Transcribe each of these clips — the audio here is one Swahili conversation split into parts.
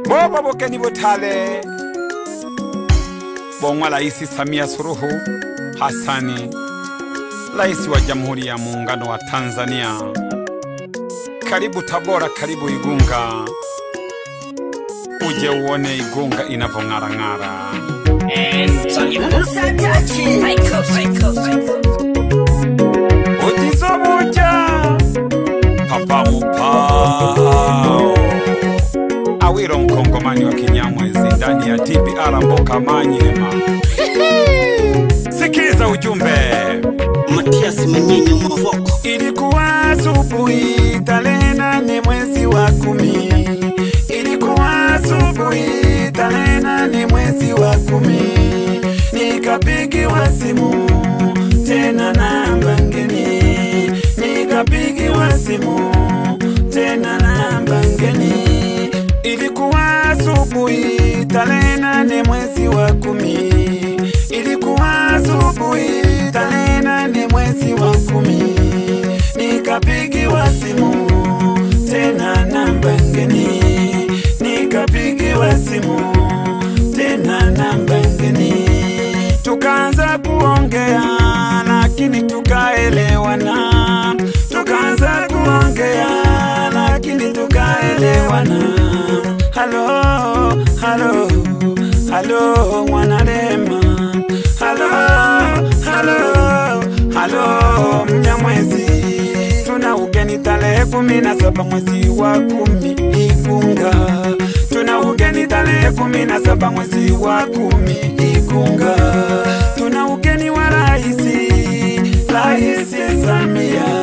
bobo bokeni butale bongwa Rais Samia Suluhu Hassani, rais wa Jamhuri ya Muungano wa Tanzania. Karibu Tabora, karibu Igunga, uje uone Igunga inavyong'arang'ara. ujizobuja papa mupao awiro mkongomani wa kinyamwezi ndani ya tbr mboka manyema sikiza ujumbe Matias Manyenyo Mavoko ilikuwa asubuhi tarehe nane mwezi wa kumi ilikuwa asubuhi tarehe nane mwezi wa kumi nikapigiwa simu tena namba ngeni nikapigiwa simu tena namba ngeni ilikuwa asubuhi tarehe nane mwezi wa kumi ilikuwa asubuhi tarehe nane mwezi wa kumi nikapigiwa simu tena namba ngeni nikapigiwa simu tena namba ngeni tukaanza kuongea lakini tukaelewana tukaanza kuongea lakini tukaelewana halo halo halo mwanarema halo halo halo mnyamwezi tuna ugeni tarehe kumi na saba mwezi wa kumi Igunga. Tuna ugeni tarehe kumi na saba mwezi wa kumi Igunga. Tuna ugeni wa raisi Raisi Samia.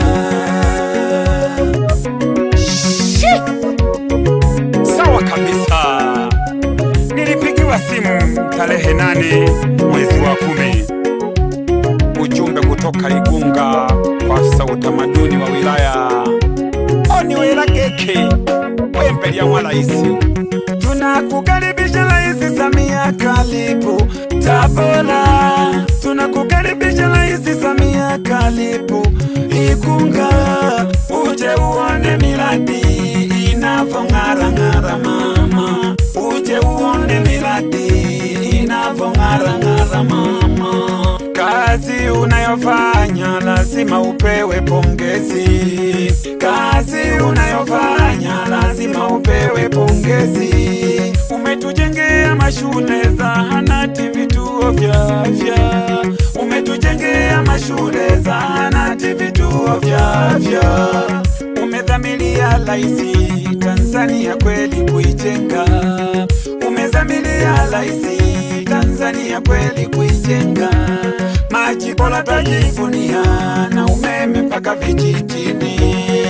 Sawa kabisa, nilipigiwa simu tarehe nane mwezi wa kumi ujumbe kutoka Igunga kwa afisa utamaduni wa wilaya Oniwela Keke wembelia mwa raisi, tunakukaribisha Rais Samia, karibu Tabora. Tunakukaribisha Rais Samia, karibu Igunga, uje uone miradi inavyong'arang'ara mama, uje uone miradi inavyong'arang'ara mama kazi unayofanya lazima upewe pongezi. Kazi unayofanya lazima upewe pongezi. Umetujengea mashule, zahanati, vituo vya afya. Umetujengea mashule, zahanati, vituo vya afya. Umedhamiria raisi Tanzania kweli kuijenga. Umedhamiria raisi Tanzania kweli kuijenga. Maji bora twajivunia na umeme mpaka vijijini.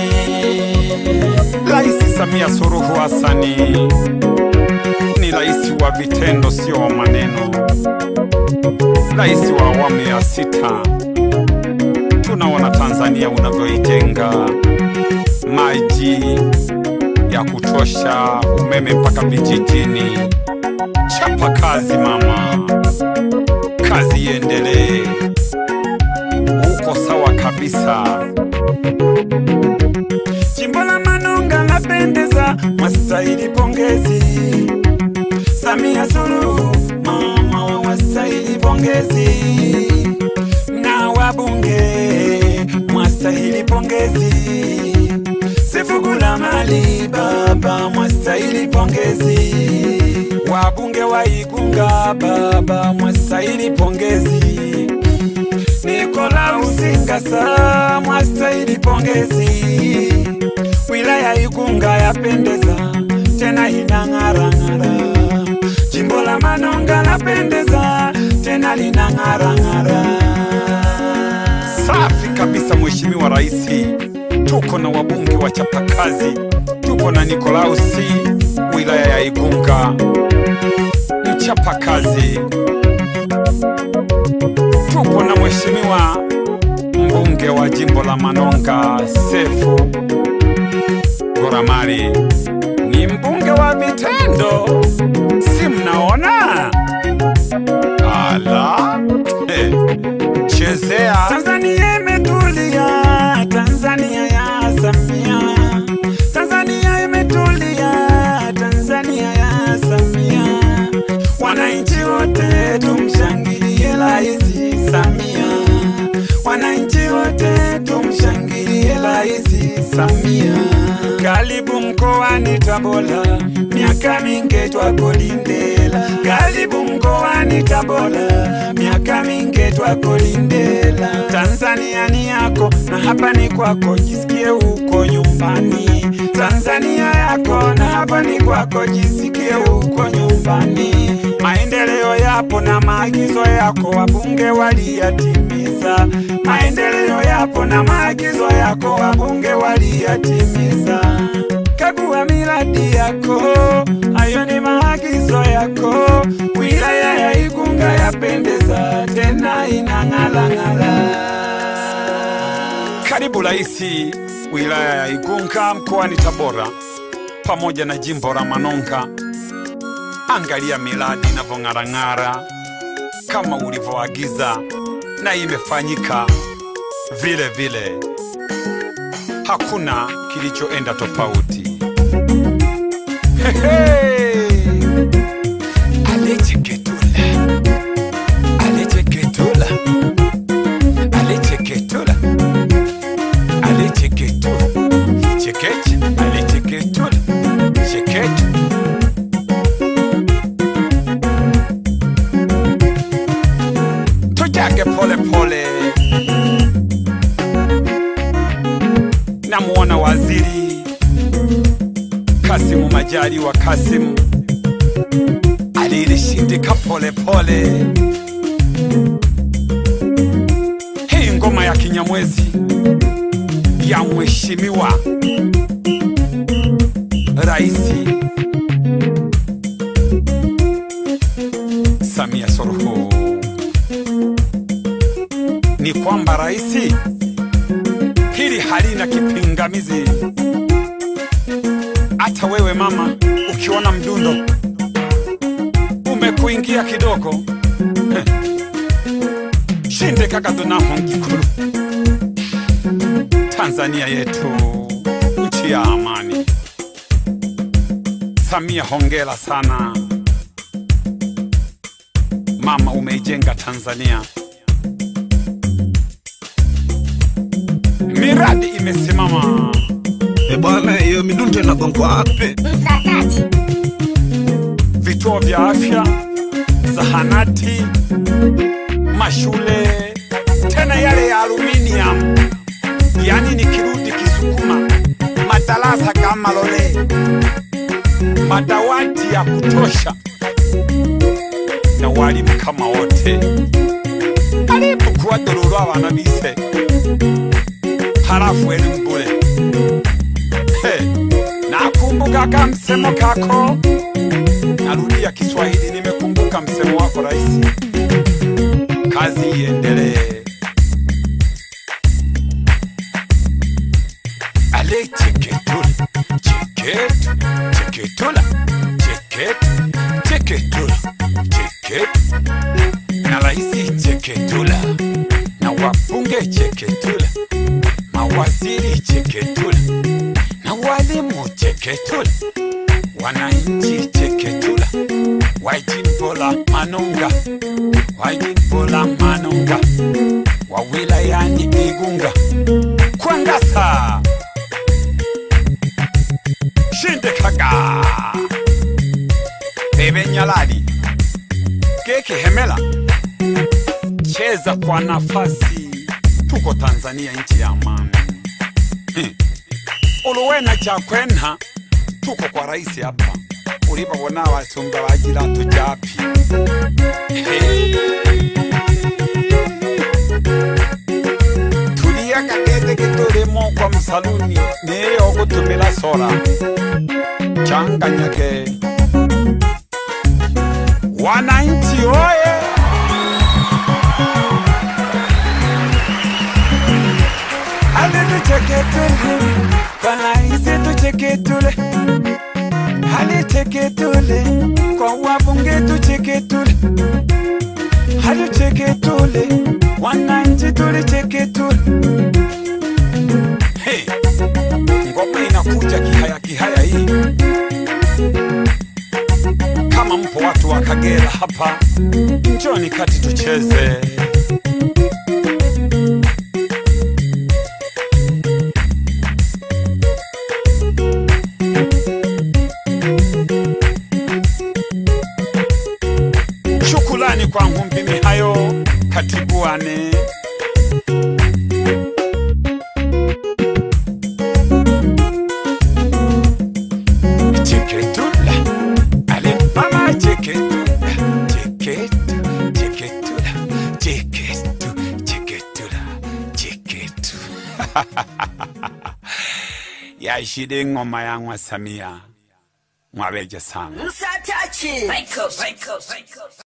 Rais Samia Suluhu Hassani ni rais wa vitendo, sio wa maneno. Rais wa awamu ya sita, tunaona Tanzania unavyoijenga, maji ya kutosha, umeme mpaka vijijini. Chapa kazi mama, kazi iendelee. Uko sawa kabisa. Jimbo la Manonga lapendeza, mwastahili pongezi. Samia Suluhu mama, mwastahili pongezi. Na wabunge mwastahili pongezi. Sefugula Mali baba, mwastahili pongezi. Wabunge wa Igunga baba, mwastahili pongezi. Nikolaus Ngasa mwastahili pongezi. Wilaya Igunga yapendeza tena inang'arang'ara. Jimbo la Manonga lapendeza tena linang'arang'ara. Safi kabisa, Mheshimiwa Rais. Tuko na wabunge wa chapakazi, tuko na Nikolausi wilaya ya Igunga, mchapakazi tupo na mheshimiwa mbunge wa jimbo la Manonga Sefu Goramari, ni mbunge wa vitendo, si mnaona? Ala, eh, chezea. Tanzania imetulia, Tanzania ya Samia, Tanzania imetulia, Tanzania ya Samia. Karibu mkoani Tabora, miaka mingi twakulindela. Karibu mkoani Tabora, miaka mingi twakulindela. Tanzania ni yako na hapa ni kwako, jisikie uko nyumbani. Tanzania yako na hapa ni kwako, jisikie uko nyumbani. Maendeleo yapo na maagizo yako wabunge waliyatimiza. Maendeleo yapo na maagizo yako wabunge waliyatimiza. Kagua miradi yako, hayo ni maagizo yako. Wilaya ya Igunga yapendeza tena inang'alang'ala. Karibu Raisi wilaya ya Igunga mkoani Tabora pamoja na jimbo la Manonga. Angalia miradi inavyong'arang'ara kama ulivyoagiza, na imefanyika vile vile, hakuna kilichoenda tofauti. Hehe! Alecheketula, alecheketula, alecheketula, alecheketula, chekeche, alecheketula, chekeche. tujage pole pole. Namuona waziri Kasimu Majaliwa Kasimu alilishindika pole pole. Hii ngoma ya Kinyamwezi ya mheshimiwa Raisi Samia Suluhu ni kwamba raisi, hili halina kipingamizi. Hata wewe mama, ukiona mdundo umekuingia kidogo, heh, shinde kaka donaho ngikulu. Tanzania yetu nchi ya amani. Samia, hongera sana mama, umeijenga Tanzania. miradi imesimama, E bwana, hiyo midundo inagongwa wapi? Msakati, vituo vya afya, zahanati, mashule, tena yale ya aluminium, yani nikirudi Kisukuma, madarasa kama lole, madawati ya kutosha na walimu kama wote. Karibu kuwadorora abana bise halafu elimu bure. He, nakumbuka ka msemo kako, narudia Kiswahili, nimekumbuka msemo wako rais. Kazi iendelee. Ale cheketula, cheketu, cheketula, cheketu, cheketula, cheketu. Na raisi cheketula, na wabunge cheketula mawaziri cheketula na walimu cheketula, wananchi cheketula, wa jimbo la Manunga, wa jimbo la Manunga, wa wilayani Igunga, Kwangasa, Shindikaga, Bebe Nyalali, Keke Hemela, cheza kwa nafasi. Tuko Tanzania, nchi ya amani. Hmm. uluwena chakwena tuko kwa rais hapa ulibabona abasumba bagira tujapi Hey. tulia kageze kitulimo kwa msaluni niyo gutumira sora changanyage wananchi oye hali tucheketule kwa raisi tucheketule hali cheketule kwa wabunge tucheketule hali cheketule wananchi tulicheketule hey, ngoma inakuja kihaya kihaya hii kama mpo watu wa Kagera hapa njoni kati tucheze yashile ingoma yangwa Samia mwabeja sana Msatachi. Michael, Michael, Michael.